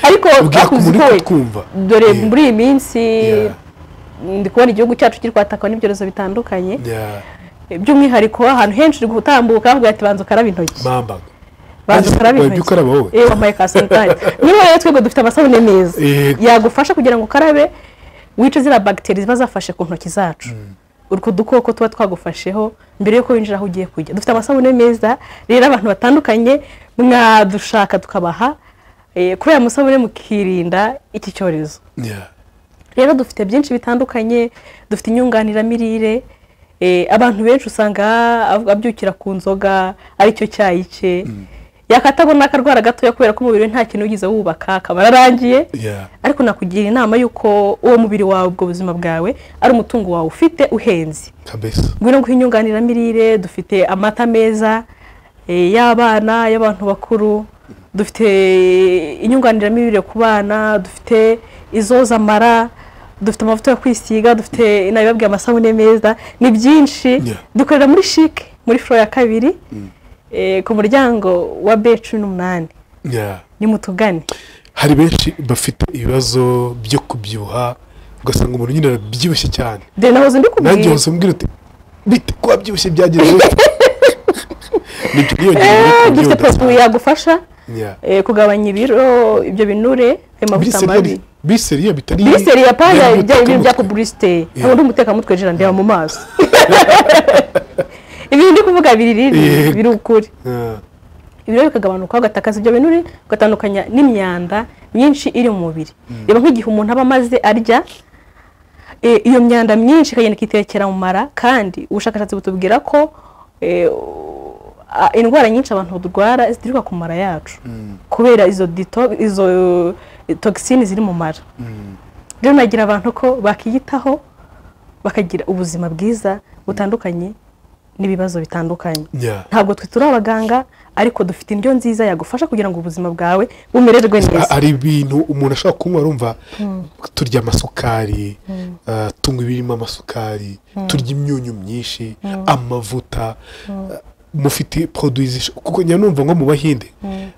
ariko ubwira ku akuzi muntu kowe, kumva dore muri iyi minsi Yeah. ndi kubona igihugu cyacu kiri kwatakwa n'ibyorezo bitandukanye by'umwihariko ahantu henshi uri gutambuka bavuga ati banza ukarabe intoki mambaga banza Banza ukarabe ukarabe intoki ukaraba wowe? Eh, wambaye ka sanitari niba rero twebwe dufite amasabune meza Yego. yagufasha kugira ngo ukarabe wice ziriya bagiteri ziba zafashe ku ntoki zacu utwo dukoko tuba twagufasheho mbere y'uko winjira aho ugiye kujya dufite amasabune meza rero abantu batandukanye mwadushaka tukabaha eh, kubera amasabune mukirinda iki cyorezo Yeah. rero dufite byinshi bitandukanye dufite inyunganiramirire eh, abantu benshi usanga av- abyukira ku nzoga aricyo cyayi cye yakatagwa n'akarwara gatoya kubera ko umubiri we nta kintu wigeze wubaka akaba yararangiye Yeah. ariko nakugira inama y'uko uwo mubiri wawe ubwo buzima bwawe ari umutungo wawe ufite uhenze kabisa ngwino nguhe inyunganiramirire dufite amata meza eh, y'abana y'abantu bakuru dufite inyunganiramirire ku bana dufite izoza amara dufite amavuta yo kwisiga dufite nabibabwiye amasabune meza ni byinshi Yeah. dukorera muri shike muri furo ya kabiri eh, ku muryango wa b cumi n'umunani Yeah. nimutugane hari benshi bafite ibibazo byo kubyibuha ugasanga umuntu nyine arabyibushye cyane dore nahoze nanjye mbikubwira wose umbwira uti bite ko wabyibushye byagenze gute nibyo niyongera Eh, ibiro dufite byiyongera. poroduwi yagufasha Yeah. eh, kugabanya ibiro ibyo binure ayo mavuta Biseri yari- mabi biseri ya bitari biseri ya paya yari ibyo ibintu bya umutwe. pubulisite Yeah. ntabwo ndi umutekamutwe jira ndeba mu maso ibintu ndi kuvuga biri riri Yeah. biri ukuri Yeah. ibiro bikagabanuka ugatakaza ibyo binure ugatandukanya n'imyanda myinshi iri mu mubiri reba nk'igihe umuntu aba amaze arya eh, iyo myanda myinshi ikagenda ikitekera mu mara kandi ubushakashatsi butubwira ko eh, a- indwara nyinshi abantu barwara zituruka ku mara yacu kubera izo dito izo eh, toxine ziri mu mara rero nagira abantu ko bakiyitaho bakagira ubuzima bwiza butandukanye n'ibibazo bitandukanye Yeah. ntabwo twe turi abaganga ariko dufite indyo nziza yagufasha kugira ngo ubuzima bwawe bumererwe A- neza hari ibintu umuntu ashobora kunywa arumva turya amasukari ah, tunywa ibirimo amasukari turya imyunyu myinshi amavuta ah, mufite poroduwi zisho- kuko njya numva nko mu bahinde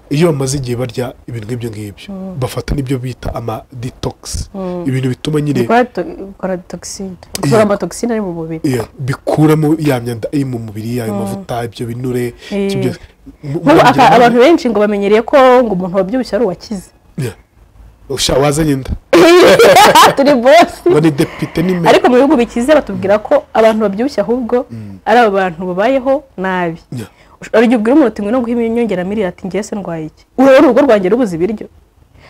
iyo bamaze igihe barya ibintu nk'ibyo ngibyo bafata n'ibyo bita ama detokisi ibintu bituma nyine dukora to- dukora toxine dukora amatoxine ari mu mubiri iya, bikuramo ya myanda iri mu mubiri ayo mavuta ibyo binure Eh. ibyo byose. M- Nk'ubu aka- murabigira abantu namwe? benshi ngo bamenyereye ko ngo umuntu wabyibushye ari uwakize Iya. Usha wazanye inda turi bosi ngo ni depite ni me- ariko mu bihugu bikize batubwira ko abantu babyibushye ahubwo ari abo bantu babayeho nabi Iya. Ush- hari igihe ubwira umuntu uti ngwino nguhe inyongeramirire ati njye se ndwaye iki wowe urugo rwanjye rubuze ibiryo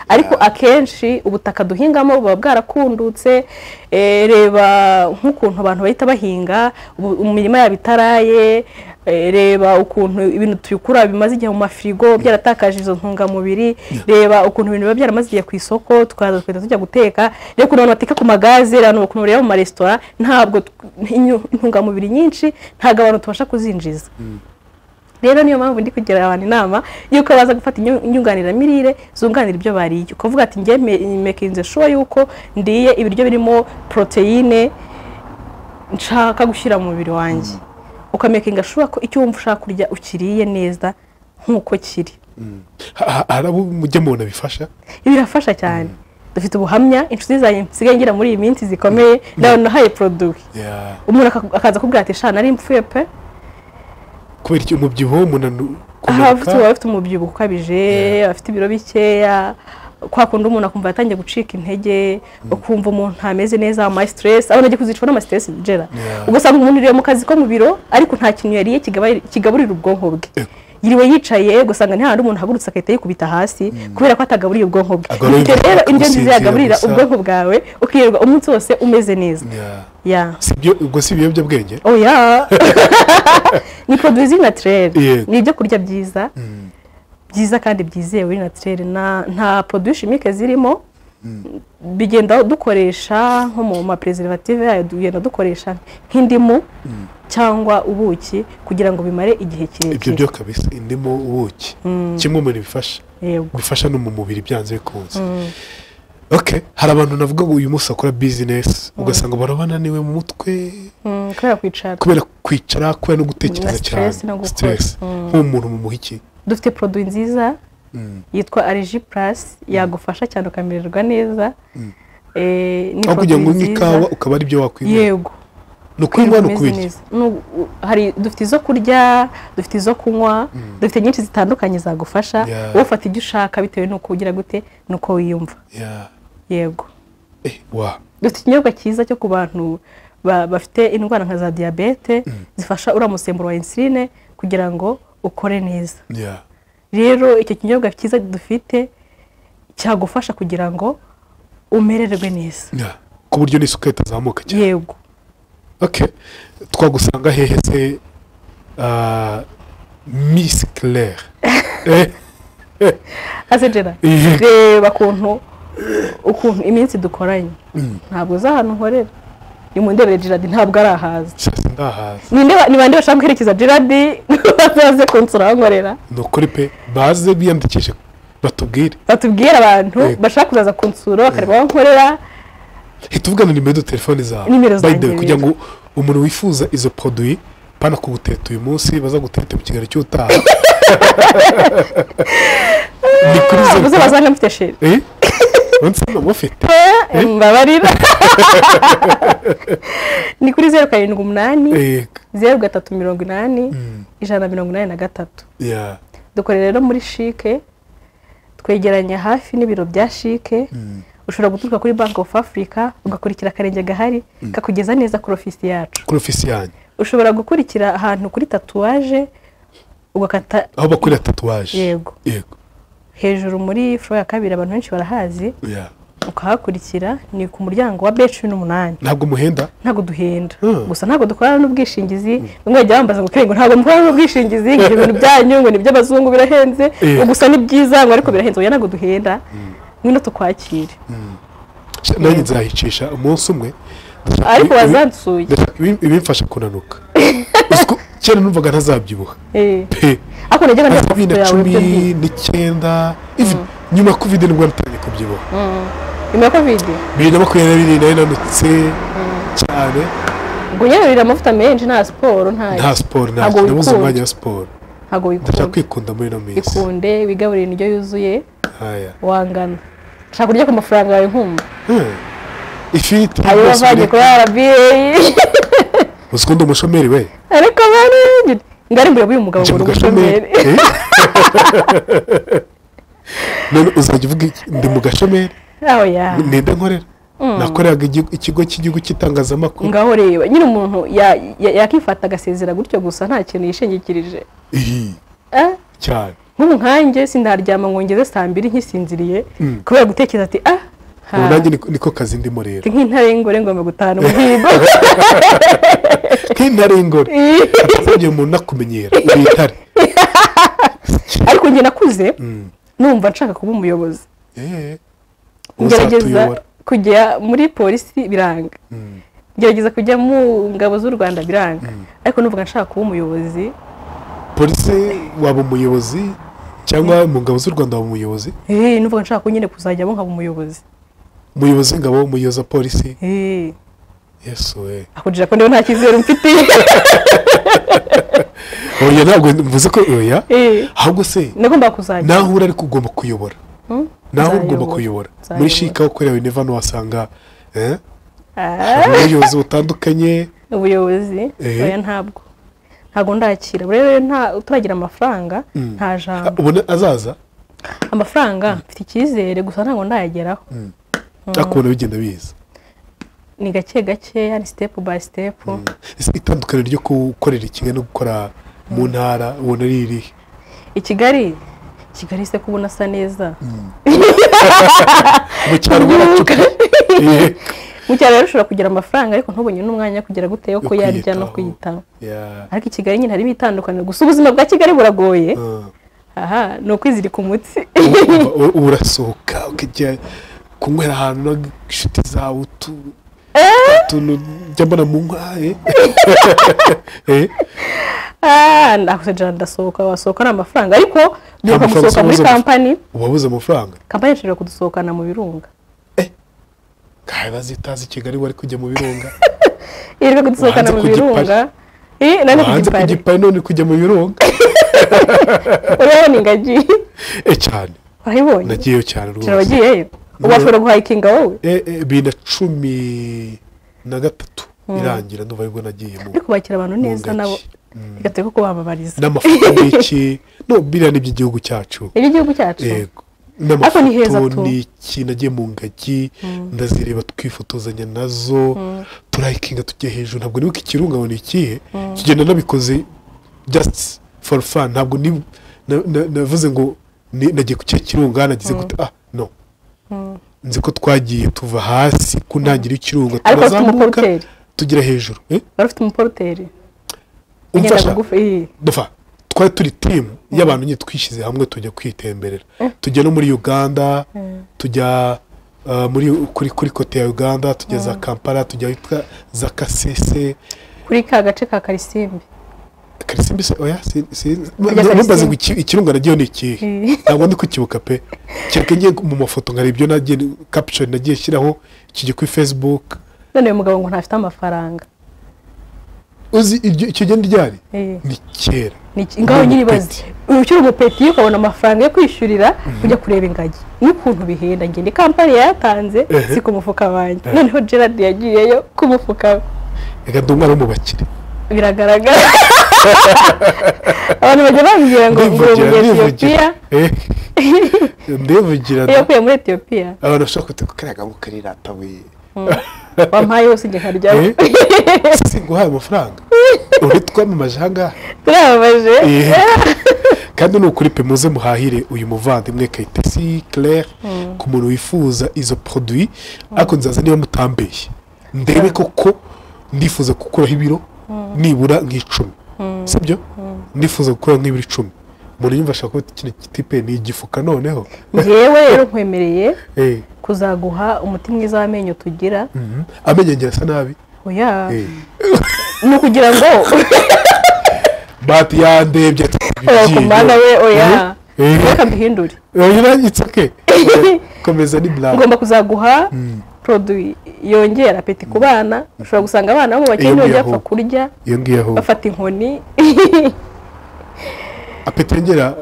ariko akenshi ubutaka duhingamo buba bwarakundutse eh, reba nk'ukuntu abantu bahita bahinga ubu- imirima yabo itaraye eh, reba ukuntu ibintu tubikura bimaze igihe mu mafirigo byaratakaje izo ntungamubiri reba ukuntu ibintu biba byaramaze igihe ku isoko tukaza tugahita tujya guteka reba ukuntu abantu bateka ku magaze reba ukuntu bareba mu maresitora ntabwo tw- inyu- intungamubiri nyinshi ntabwo abantu tubasha kuzinjiza rero niyo mpamvu ndi kugira abantu inama y'uko baza gufata inyu- inyunganiramirire zunganira ibyo bariye ukavuga ati njye me- mekinze shuwa y'uko ndiye ibiryo birimo poroteyine nshaka gushyira mu mubiri wanjye ukamekinga shuwa ko icyo wumva ushaka kurya ukiriye neza nk'uko kiri Ha- ha- hari abo mujya mubona bifasha birafasha cyane dufite ubuhamya inshuti zanjye nsigaye ngira muri iyi minsi zikomeye nawe nahaye poroduwi Yeah. umuntu aka- akaza akubwira ati shana nari mpfuye pe kubera iki umubyibuho umunaniro aha bafite baba bafite umubyibuho ukabije bafite ibiro bikeya kwa kundi umuntu akumva yatangiye gucika intege ukumva umuntu ntameze neza ama stress abona agiye kuzicwa n'ama stress bigera Yeah. ugasanga umuntu uriye mu kazi ko mu biro ariko nta kintu yariye kigabai- kigaburira ubwonko bwe yiriwe yicaye ugasanga nta handi umuntu ahagurutse agahita yikubita hasi kubera ko atagaburiye ubwonko bwe Agaburira Bityo rero indyo nziza gusinzira yagaburira gusa. ubwonko bwawe ukirirwa umunsi wose umeze neza Yeah. ubwo si ibiyobyabwenge oya ni poroduwi naturere Yego. ni ibyo kurya byiza byiza kandi byizewe biri naturere nta nta poroduwi shimike zirimo bigenda dukoresha nko mu maperezervative yayo tugenda dukoresha nk'indimu cyangwa ubuki kugira ngo bimare igihe ibyo kirekire byo kabisa indimo ubuki kimwe mu bintu bifasha yego bifasha no mu mubiri byanze bikunze okay hari abantu navuga ngo uyu munsi akora bizinesi ugasanga barabananiwe mu mutwe Mm, kubera kwicara kubera kwicara kubera no gutekereza Na cyane stress no gukora. stress nk'umuntu mu muhiki dufite poroduwi nziza yitwa aregi purasi yagufasha cyane ukamererwa neza Eh, ni aho kugira ngo produit unywe nziza. ikawa ukaba ari byo wakwinywera yego ni ukuyinywa ni Umeze ukubirya neza. Nu- u- hari dufite izo kurya dufite izo kunywa dufite nyinshi zitandukanye zagufasha Yeah. wowe ufata ibyo ushaka bitewe n'uko ugira gute n'uko wiyumva Yeah. yego Eh, wa dufite ikinyobwa cyiza cyo ku bantu ba- bafite indwara nka za diyabete zifasha uriya musemburo wa insuline kugira ngo ukore neza Yeah. rero icyo kinyobwa cyiza dufite cyagufasha kugira ngo umererwe neza Yeah. ku buryo n'isukari itazamuka cyane yego okay twagusanga hehe se ah, miss claire Eh, asegera Ihe. reba ukuntu ukuntu iminsi dukoranye ntabwo uzi ahantu nkorera ni mu ndebere giradi ntabwo ari ahaza sha sindahaza ni bande bashaka guherekeza giradi baze kunsura aho nkorera ni ukuri pe baze biyandikishe batubwire batubwire abantu Yego. bashaka kuzaza kunsura bakareba aho nkorera hita uvugana nimero do telefone zawe Nimero By the zanjye way, kugira ngo umuntu wifuza izo produit pana kuguteta uyu munsi baza guteta mu kigali cy'utaha ni kuri ubuze izo basanga mfite sheri Eh? Unsanga mufite Eh, mbabarira ni kuri zeru karindwi umunani Eh, zeru gatatu mirongo inani ijana na mirongo inani na gatatu yeah. dukorera rero muri shike twegeranye hafi n'ibiro bya shike ushobora guturuka kuri bank of africa ugakurikira akarenge gahari kakugeza neza kuri ofisi yacu kuri ofisi yanyu ushobora gukurikira ahantu kuri tatuwaje ugakata aho bakorera tatuwaje Yego. yego hejuru muri furo ya kabiri abantu benshi barahazi yeah. ukahakurikira ni ku muryango wa b cumi n'umunani ntabwo muhenda ntabwo duhenda Hmm. gusa ntabwo dukorana n'ubwishingizi bamwe bajya bambaza ngo "Kare, ngo ntabwo mukorana n'ubwishingizi ngo ibyo bintu byanyu ngo ni iby'abazungu birahenze Eh. ngo gusa ni byiza ngo ariko birahenze oya ntabwo duhenda ngwino tukwakire Sha- nanjye nzayicisha umunsi umwe ndashaka ariko ibi- wazansuye ndashaka ibi- ibimfasha kunanuka Uzi ko kera numvaga ntazabyibuha Eh. pe ariko najyaga ndeba bibiri amafoto yawe na cumi ibyo byiza n'icyenda even nyuma ya covid nibwo natangiye kubyibuha nyuma ya kovide bibiri na makumyabiri na bibiri nari nanutse cyane ngo unyerurire amavuta menshi nta siporo nta nta siporo ntabwo ntacyo nabuze umwanya wikunda wa siporo ntabwo ndashaka wikunda kwikunda muri ino minsi ikunde wigaburire indyo yuzuye haya wangana shaka kurya ku mafaranga yawe nkumva Hmm. ifiriti ayo rwose wavanye biri- kuri rba uzi ko ndi umushomeri we ariko bari ngari mbere b'uyu mugabo nje ngo mu ni gashomeri umushomeri Eh? none uzajya uvuga iki? ndi mu gashomeri aho ya ninde nkorera nakoreraga igihugu- ikigo cy'igihugu cy'itangazamakuru ngaho reba nyine umuntu ya- ya- yakifata agasezera gutyo gusa nta kintu yishingikirije Ihi, Eh, cyane nk'ubu nkanjye sinaryama ngo ngeze saa mbiri nkisinziriye kubera gutekereza ati ah ha, ubu nanjye niko- niko kazi ndimo ndi rero nk'intare y'ingore ngomba gutahana umuhigo nk'intare y'ingore usibye umuntu nakumenyera uri intare ariko njye nakuze numva nshaka kuba umuyobozi Eh, ngerageza uzatuyobora kujya muri polisi biranga ngerageza kujya mu ngabo z'u rwanda biranga ariko numva nshaka kuba umuyobozi polisi waba umuyobozi cyangwa mu ngabo z'u rwanda waba umuyobozi Eh, numva nshaka ko nyine kuzajyamo nkaba umuyobozi umuyobozi w'ingabo umuyobozi wa polisi Eh, yesu we akugira ko ndeba nta cyizere mfitiye oya ntabwo mvuze ko oya Eh, ahubwo se nagomba kuzajya naho uri ariko ugomba kuyobora Hmm? naho Nzayobora. ugomba kuyobora muri Nzayobora. shika ukorera wene vano wasanga eh, Ah, ubuyobozi butandukanye ubuyobozi Eh. oya ntabwo ntabwo ndakira ubu rero nta turagira amafaranga nta Ah, jambo ubona azaza amafaranga mfite icyizere gusa ntabwo ndayageraho akubona bigenda biza ni gake gake yani sitepu bayi sitepu Ese itandukaniro ryo gukorera i kigali no gukora mu ntara ubona ari irihe i kigali kigali se kubona asa neza mu cyaro baracuka Eh, mu cyaro rero ushobora kugira amafaranga ariko ntubonye n'umwanya kugira gute yo Yo kuyarya no kwiyitaho. kuyitaho yeah. ariko i kigali nyine harimo itandukaniro gusa ubuzima bwa kigali buragoye Ah. aha ni ukwizirika umutsi Uba- uba- uba urasohoka ukajya kunywera ahantu n'inshuti zawe utu- utuntu njya mbona mu nkwaye Ah, nakuze jana ndasohoka wasohoka ari amafaranga ariko duka amafaranga gusohoka muri usohoza- kampani uwabuze amafaranga kampani ishobora kudusohokana mu birunga kawe bazitazi i kigali wari kujya mu birunga irwe kudusohokana Hanze mu ku Gipari. birunga Eh, nari no ku hanze ku gipari gipari none kujya mu birunga urabona ingagi e cyane urayibonye nagiyeyo cyane cyane rwose wagiyeyo ubu washobora guhayikinga wowe Eh, eh, bibiri na cumi na gatatu irangira ndumva aribwo nagiyemo ariko bakira abantu neza Ngagi. nabo reka tureke kubamamariza n'amafoto n'iki no biriya ni iby'igihugu cyacu ni igihugu cyacu yego Ariko ni heza n'amafoto tu. n'iki nagiye mu ngagi ndazireba twifotozanya nazo turayikinga tujya hejuru ntabwo nibuka ikirunga ngo ni ikihe tugenda nabikoze just for fun ntabwo ni- na- na- navuze ngo ni- nagiye ku kihe kirunga nagize gute ah no nzi ko twagiye tuva hasi ku ntangiriro y'ikirunga ariko ufite turazamuka umuporoteri tugera hejuru Eh? wari ufite umuporoteri ugenda umfasha bugufi eh. Dapfa, twari turi timu y'abantu nyine twishyize hamwe tujya kwitemberera tujya no muri uganda tujya uh, muri kuri kuri kote ya uganda tujya za kampala tujya ahitwa za kasese kuri ka gace ka karisimbi karisimbi se oya si- si- Kujya ntumbaze Karisimbi. ngo iki- ikirunga nagiye ni ikihe Eh. ntabwo ndi kukibuka pe kereka ngiye mu mafoto nkareba ibyo nagiye capture nagiye nshyiraho kijya kuri facebook none uyu mugabo ngo ntafite amafaranga uzi iryo icyo genda ryari Eh. ni kera Ni iki- ngaho nyiri ibaze uyu ukiri umupeti ukabona amafaranga yo kwishyurira ujya kureba ingagi n'ukuntu bihenda ngende kampani yayatanze Ehe. si ku mufuka wanjye noneho gerard yagiyeyo ku mufuka we reka ndi umwana w'umubakire biragaragara abantu bajya bambwira ngo ngo uyu ndivugira munyetiyopiya ndivugira Eh. ndivugira iyo da. yakuye muri etiyopiya abantu bashobora kuta kukariya gahugu kari ratabuye wampaye yose igihe nkaryaho Eh. si guhaye amafaranga uri twamamaje ahangaha turababaje Eh. kandi ni ukuri pe muze muhahire uyu muvandimwe kayitesi claire ku muntu wifuza izo produit ariko nzaza niba mutambeye ndebe koko ndifuza gukuraho ibiro nibura nk'icumi sibyo ndifuza gukuraho nk'ibiro icumi umuntu yumva ashaka kuba kino gitipe ni igifuka noneho ngewe rero nkwemereye Eh. kuzaguha umuti mwiza w'amenyo tugira Mhm. amenyo yanjye asa nabi oya Eh. ni ukugira ngo bati yandebye oya ku mana we oya Eh. reka mbihindure yirangitse ke komeza ni blague ngomba kuzaguha poroduwi yongera apeti ku bana ushobora gusanga abana bo mu bakene Iyo bajya ngiye bapfa aho. kurya iyo ngiyo aho bafata inkoni apeti yongera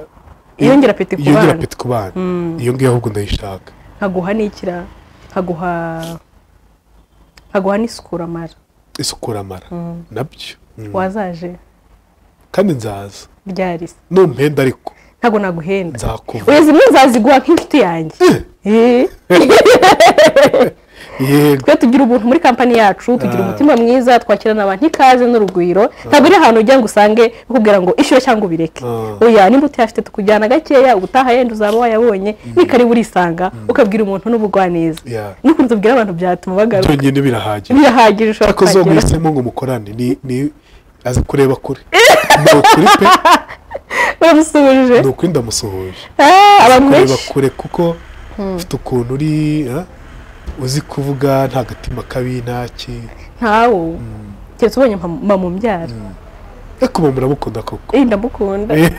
Yongera apeti ku yongera bana. apeti ku bana iyo ngiyo ahubwo ndayishaka nkaguha n'ikira nkaguha nkaguha n'isukuramara isukura amara nabyo Mm. wazaje kandi nzaza ryarisa numpenda ariko ntabwo naguhenda nzakuvura oya zimwe nzaziguha nk'inshuti yanjye Eh. yego twe tugira ubuntu muri kampani yacu tugira Ah. umutima mwiza twakirana abantu ikaze n'urugwiro ntabwo uri ahantu ujya ngo usange bakubwira ngo ishyure cyangwa ubireke Ah. oya nimba utayafite tukujyana gakeya ubutaha yenda uzaba wayabonye nikaribu urisanga ukabwira umuntu n'ubugwaneza Yeah. n'ukuntu tubwira abantu byatuma bagaruka byonyine birahagije birahagije ushobora ariko zo kuhagera mwisemo ngo mukorane ni ni azi kureba kure ni ukuri pe baramusuhuje ni ukuri ndamusuhuje Ah, abantu kureba benshi kure kuko ufite ukuntu uri ah, uzi kuvuga nta gatima kabi ntaki ntawe keretse ubonye mpa- mpamubyara ariko ubu muramukunda koko Eh, ndamukunda Yeah.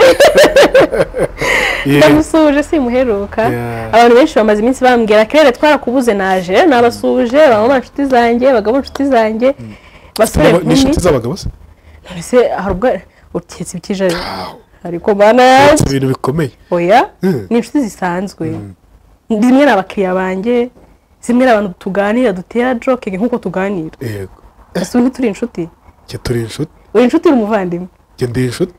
ndamusuhuje simuheruka Yeah. abantu benshi bamaze iminsi bambwira kerere twarakubuze naje nabasuhuje bamama inshuti zanjye bagabo inshuti zanjye basore Ni nkumi inshuti z'abagabo se ese hari ubwo uketse ibikijari ariko mana yanjye Ni ibintu bikomeye oya Mm. ni inshuti zisanzwe zimwe ni abakiriya banjye zimwe ni abantu tuganira dutera joke nk'uko tuganira yego ese ubu ntituri inshuti njye turi inshuti uri inshuti uri umuvandimwe njye ndi inshuti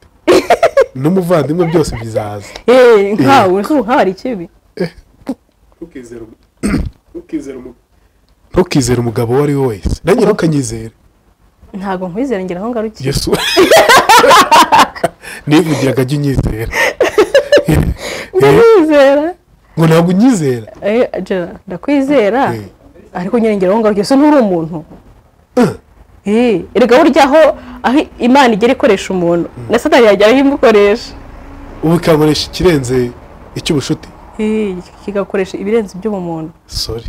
n'umuvandimwe byose bizaza Eh, nkawe nkawe hari ikibi ntukizere umu- ntukizere umu- ntukizere umugabo uwo ari we wese nanjye ntukanyizere ntabwo nkwizera ngira aho ngarukiye yesu nivugiraga ajya unyizera Eh, ndakwizera ngo ntabwo unyizera Eh, Angela, ndakwizera Eh. ariko nyine ngira aho ngarukiye ese nturi umuntu Eh, erega burya aho aho imana igera ikoresha umuntu na satani yagera aho imukoresha ubu ikamuresha ikirenze icy'ubushuti Eh, kigakoresha ibirenze ibyo mu muntu sori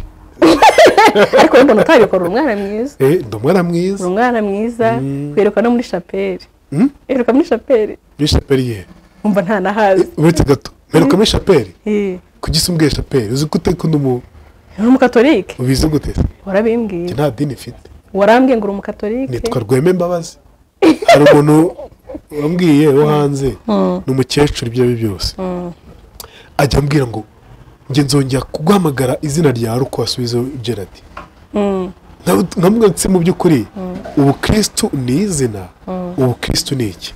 ariko wenda umuntu utabikora uri umwana mwiza Eh, ndi umwana mwiza uri umwana mwiza kwiruka no muri shapeli Mm? iruka muri shapeli muri shapeli ye wumva nta nahazi uretse gato mperuka muri shapeli Eh, ku gisi umbwiye shapeli uzi gute ko ni umu- uri umukatolike ubizi gute warabimbwiye njye nta dini mfite warambwiye ngo uri umukatolike nitwa rweme mbabazi hari umuntu wambwiye wo hanze ni umukecuru ibyo ari byo byose ajya ambwira ngo njye nzongera kuguhamagara izina ryawe uko wasubizeho ibyo radi nkamubwira ndetse mu by'ukuri ubukristu ni izina ubukristu ni iki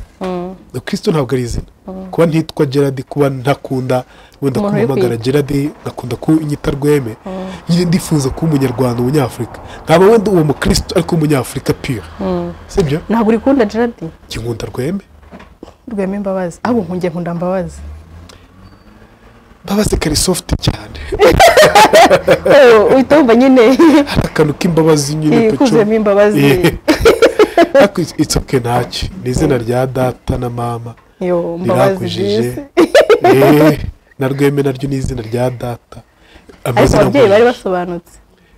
ubukristu ntabwo ari izina kuba ntitwa gerard kuba ntakunda wenda Umuntu uri kumpamagara kwiga. gerard ngakunda kunyita rweme nyine ndifuza kuba umunyarwanda umunyafurika nkaba wenda uwo mukristu ariko umunyafurika pure sibyo ntabwo uri kunda Gerard njye nkunda rweme rwema imbabazi ahubwo nkungiye nkunda mbabazi mbabazi kari sofuti cyane uhita wumva nyine hari akantu k'imbabazi nyine Eh, peco kuzuyemo imbabazi ariko itsoke ntacyo ni izina rya data na mama yo mbabazi rirakujije byisi Eh, na rweme naryo ni izina rya data ariko amazina ababyeyi bari menshi. basobanutse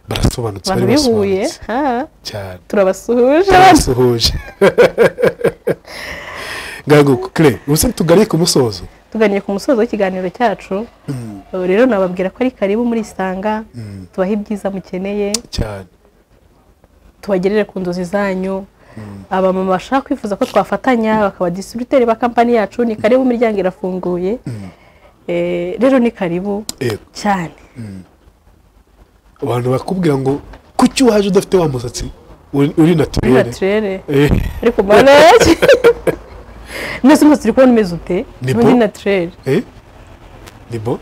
barasobanutse abantu bari bihuye basobanutse ha, cyane turabasuhuje abana. basuhuje ngango kure ubusa tugaruye ku musozo tuganiye ku musozo w'ikiganiro cyacu Ubu rero nababwira ko ari karibu muri isanga tubahe ibyiza mukeneye cyane tubagerere ku nzozi zanyu abamama bashaka kwifuza ko twafatanya bakaba disitiributeri ba kampani yacu ni karibu imiryango irafunguye Eh, rero ni karibu Yego. cyane abantu bakubwira ngo kuki waje udafite wa musatsi uri uri muri naturere naturere Eh, ariko mana yanjye mwese mwese turi kubona umeze ute Ni Ni muri bo. naturere eh, ni bo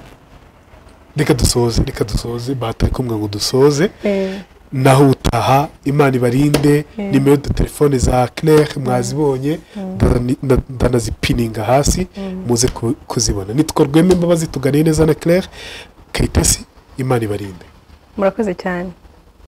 reka dusoze reka dusoze batari kumwe ngo dusoze Eh, naho utaha imana ibarinde Mm. nimero de telefone za claire mwazibonye ndana- nda- ndanazipininga hasi muze ku- kuzibona nitwa rweme imbabazi tuganiye neza na claire kayitesi imana ibarinde murakoze cyane